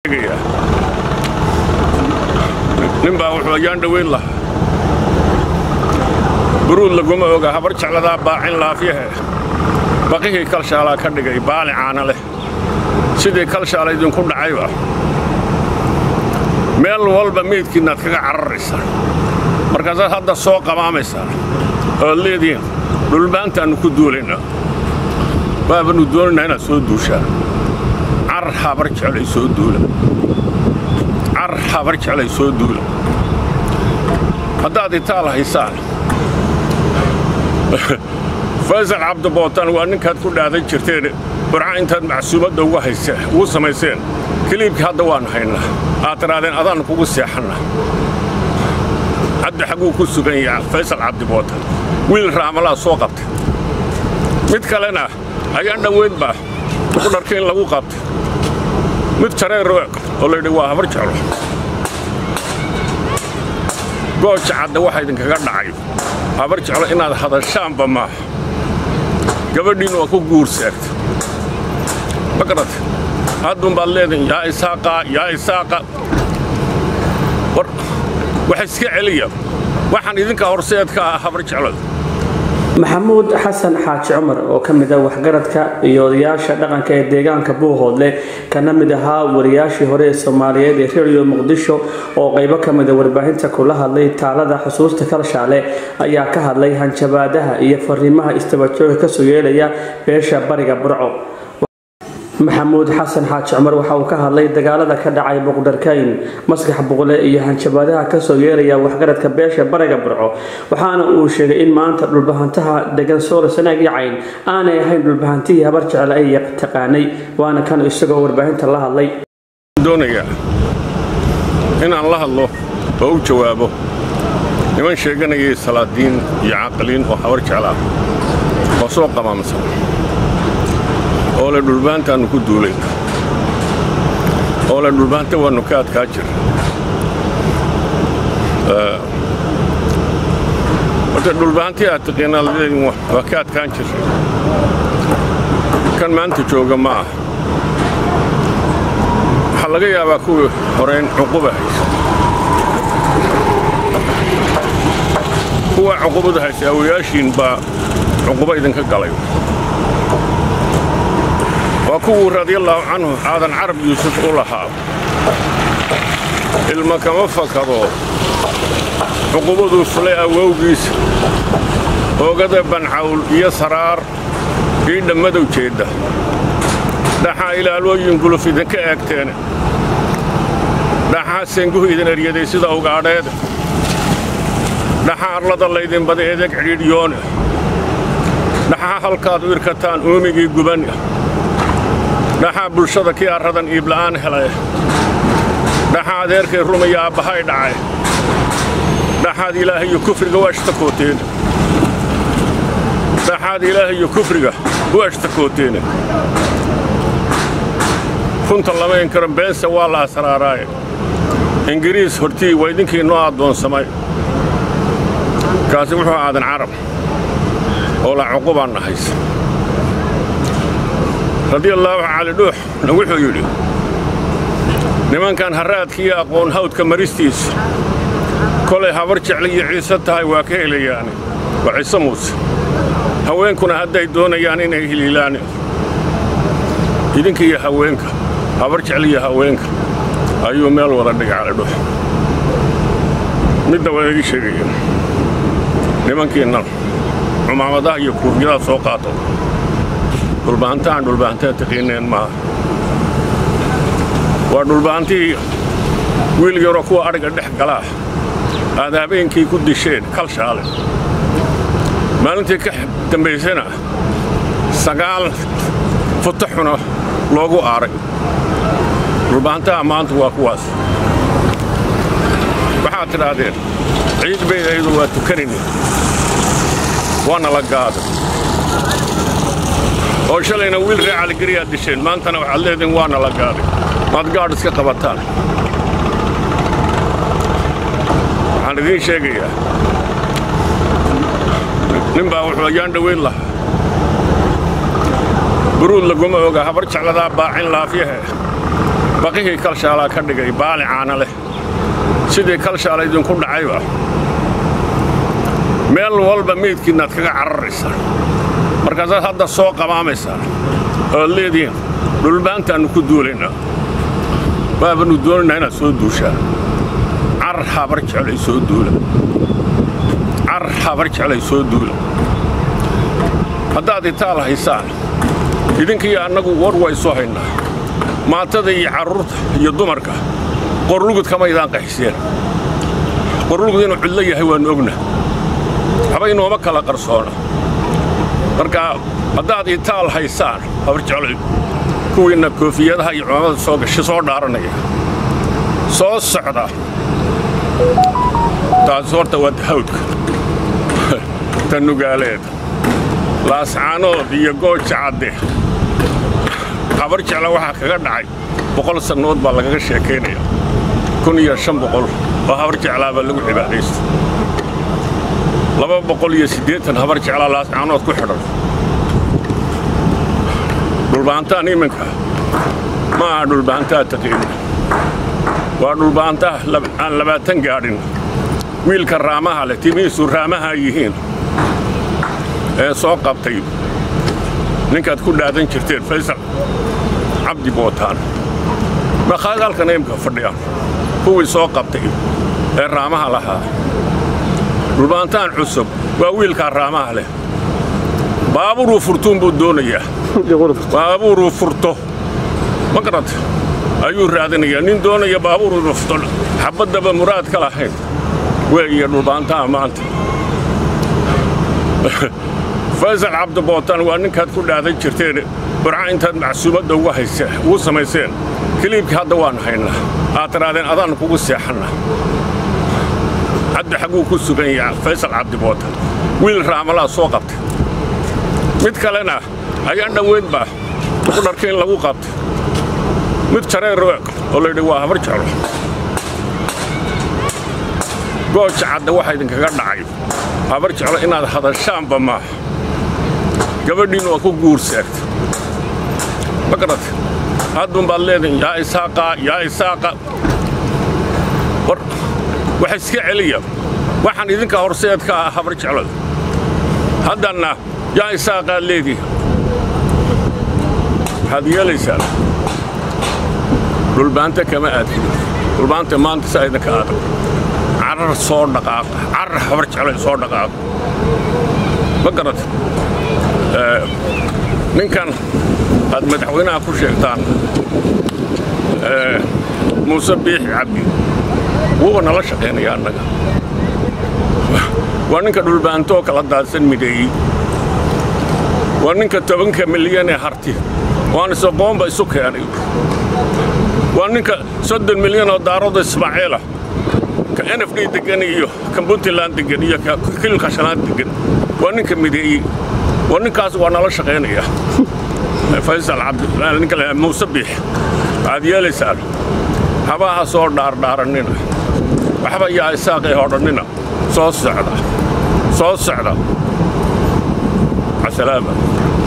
sheegayaa nin baa wuxuu ayaan dhowayn lahaa buruud laguma oga habar jecladaa baacin laafyahe baqihii kalshaalaa ka dhigay baali caana leh sidii kalshaala idinku dhacayba meel walba meydkiinnaad kaga cararaysaa markaasaad hadda soo qamaamaysaa oad leedihiin dhulbaantaannu ku duulaynaa waabannu doonaynaa inaad soo duushaa car habar jeclay soo duula car habar jeclay soo duula haddaad itaal haysaan faysal cabdibootaan waa ninkaad ku dhaadan jirteen burca intaad macsuumadda ugu samayseen kiliibkii hadda waannu haynaa aad tidhaadeen adaannu kugu seexanna hadda xagguu ku sugan yaha faysal cabdibootaan wiil raamalaa soo qabtay mid kalena ayaan dhowayn baa ku dharka in lagu qabtay mid jareero oo laydhi waa habar jeclo gooja cadda waxa idinkaga dhacay habar jeclo inaad hadashaanba maaha gabadhiinnu waa ku guur seegta ma garata haddun baad leedihin yaa isaaqa yaa isaaqa war wax iska celiya waxaan idinka horseedka ah habar jeclada maxamuud xasan xaaji cumar oo ka mid ah waxgaradka iyo odayaasha dhaqanka ee deegaanka buuhoodle kana mid ahaa wariyaashii hore ee soomaaliyeed ee reeriyo muqdisho oo qaybo ka mida warbaahinta kula hadlay taalada xusuusta kalshaale ayaa ka hadlay hanjabaadaha iyo fariimaha istabajooga kasoo yeelaya beesha bariga burco maxamuud xasan xaaji cumar waxa uu ka hadlay dagaalada ka dhacay boqdarkayn maskax buqle iyo hanjabaadaha kasoo yeeraya waxgaradka beesha bariga burco waxaana uu sheegay in maanta dhulbahantaha degan soole sanaag iyo cayn aanay ahayn dhulbahantihii habar jecel ay taqaanay waana kan isagoo warbaahinta la hadlay doonayaa inaan la hadlo oo u jawaabo niman sheeganayay salaadiin iyo caqliin oo habar jecel ah oo soo qamaamsan oo le dhulbaantaannu ku duulayna oo le dhulbaanta waannu ka adkaa jira horta dhulbaantii aad taqiinaa ladeedin waa ka adkaan jira kan maanta jooga ma ah waxaa laga yaabaa kuwii horeyn cuquba haysa kuwa cuqubada haysa awayaashiin baa cuquba idinka galay waa kuwuu radiallaahu canhu aadan carab yuusuf u lahaa ilma kama fakado cuqubaduu fulay awowgiisa oogada bancawl iyo saraar ii dhammadow jeedda dhaxaa ilaalooyin guluf idinka eegteen dhaxaa senguhu idin eryaday sida ugaadheeda dhaxaa arlada laydin bada eedeg cidhiidhyoone dhaxaa halkaad u irkataan uumigii guban dhaxaa bulshada kii arradan iibla'aan helay dhaxaa adeerkay rumaya aabbahay dhacay dhaxaad ilaahayo kufriga u ashtakooteen dhaxaad ilaahayo kufriga u ashtakooteene runta lama inkaro beense waa la asraaraaye ingiriis hortii waa idinkii noo addoonsamay kaasi wuxuu aadan carab oo la cuqubaan nahaysa radiallaahu cali dhuuxna wuxuu yidhi nimankan harraadkiiyo aqoon hawdka maristiisa kolay habar jecla iyo ciise tahay waa ka helayaane waa ciise muuse haweenkuna hadday doonayaan inay hiliilaan idinka iyo haweenka habar jecla iyo haweenka ayuu meel wada dhigay cali dhuux midda waa idii sheegaya nimankiinnan cumaamadaha iyo kuufyadaha soo qaato dhulbahantaaan dhulbahantaa taqiineen maaha waa dhulbahantihii wiil yaroo kuwa adhiga dhex galaa aad habeenkii ku disheen kalshaale maalintii ka dambaysana sagaal futaxuna loogu aaray dhulbahantaha maanta waa kuwaas waxaad tidhaahdeen ciid bayd ayadu waa tukanayna waana la gaaday oo shalayna wiil ree caligeriyaad disheen maantana waxaad leediin waana la gaaday maad gaadh iska qabataan waxaan idiin sheegayaa nin baa wuxuu ayaan dhowayn lahaa buruud laguma oga habar jecladaa baacin laafyahe baqihii kalshaalaa ka dhigay baali caana leh sidii kalshaala idinku dhacayba meel walba meydkiinnaad kaga cararaysaan markaasaad hadda soo qamaamaysaan oad leedihiin dhulbaantaannu ku duulaynaa waabannu doonaynaa inaad soo duushaan carar habar jeclay soo duula carar habar jeclay soo duula haddaad itaal haysaan idinkiiyo annagu war waysu haynaa maatada iyo carruurta iyo dumarka qorlugud kamaydaan qaxiseen qorlugud inuu cidlo yahay waannu ogna waxba inooma kala qarsoona marka haddaad itaal haysaan habar jeclay kuwiinna koofiyadaha iyo culamada soo gasha soo dhaaranaya soo socda taas horta waa dahawdka ta nugaaleed laascaanood iyo gooja cadde habar jecla waxaa kaga dhacay boqol sannood baa lagaga sheekaynaya kun iyo shan boqol oo habar jeclaabaa lagu cibaadaysta laba boqol iyo siddeetan habar jeclaa laascaanood ku xidhan dhulbaantaan iminka ma aha dhulbaantaa taqiina waa dhulbaantaa aan labaatan gaadhin wiilka raamaha leh timihiisu raamaha yihiin ee soo qabtay ninkaad ku dhaadan jirteen faysal cabdi bootaan makhaad halkan imka fadhiyaan kuwii soo qabtay ee raamaha lahaa dhulbaantaan cusub waa wiilkaa raamaha leh baabuuruu furtuun buu doonayaa baabuuruu furto ma garata ayuu raadinayaa nin doonaya baabuuruu furto xabaddaba muraad ka lahayn weeye dhulbaantaha maanta faysal cabdibootaan waa ninkaad ku dhaadan jirteen burca intaad macsuumadda ugu samayseen kiliibkii hadda waan haynaa aad tiraadeen adaan kugu seexanna hadda xagguu ku sugan yaha faysal cabdibootaan wiil raamalaa soo qabtay mid kalena ayaan dhoweyn baa ku dharka in lagu qabtay mid jareer oo laydhi waa habar jeclo gooja cadda waxaa idinkaga dhacay habar jeclo inaad hadashaanba maaha gabadhiinnu waa ku guursaagta ma garata haddun baad leedihin yaa isaaqa yaa isaaqa war wax iska celiya waxaan idinka horseed ka ah habar jeclada haddanna yaa isaaqaad leedihi waxaad yeelaysaan dhulbaanta kama aadkin dhulbaanta maanta saa idinka adag carar soo dhaqaaqa carar habar jeclay soo dhaqaaqa ma garata ninkan aad madaxweynaha ku sheegtaan muuse biixi cabdi wuuba nala shaqaynaya annaga waa ninka dhulbaantooo kala daadsan mideeyey waa ninka tobanka milyan ee harti waan isoqoonba isu keenay waa ninka soddon milyan oo daaroda ismaaciila ka n f d deggan iyo ka puntland deggan iyo ka kililka shanaad deggan waa ninka mideeyey waa ninkaas waa nala shaqaynaya faysal cabdininka muuse biix waxaad yeelaysaan habaha soo dhaardhaarannina waxba yaa isaaqay hodhannina soo socda soo socda casalaama